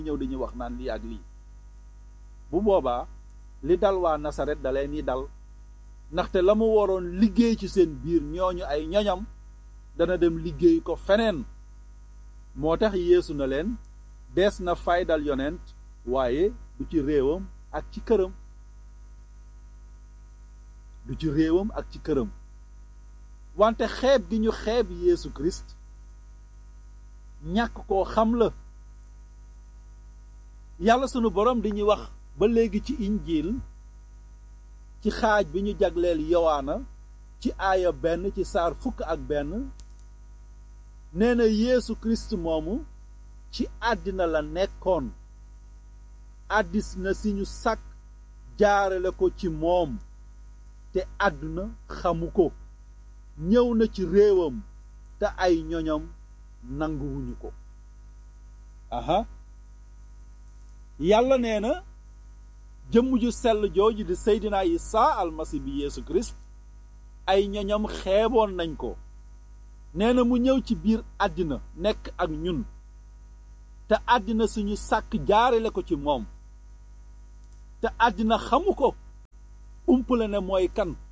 ñëw dañuy wax naan lii ak lii bu boobaa li dal waa nasaret da leen ni dal ndaxte la mu waroon liggéey ci seen biir ñooñu ay ñoñam dana dem liggéey ko feneen moo tax yeesu na leen dees na faydal yonent waaye du ci réewam ak ci këram du ci réewam ak ci këram wante xeeb gi ñu xeeb Yeesu Christ ñàkk koo xam la yàlla sunu borom di ñuy wax ba léegi ci injiil ci xaaj bi ñu jagleel yowaana ci aaya benn ci saar fukk ak benn nee na Yeesu Christ moomu ci àddina la nekkoon àddis na si ñu sàkk jaarale ko ci moom te àdduna xamu ko ñëw na ci réewam te ay ñoñam nanguwuñu ko aha yàlla nee na jëmm ju sell jooju di seydinaa Isaa almasi bi Yeesu Kirist ay ñoñam xeeboon nañ ko nee na mu ñëw ci biir àddina nekk ak ñun te àddina suñu sàkk jaarale ko ci moom te àddina xamu ko umpale ne mooy kan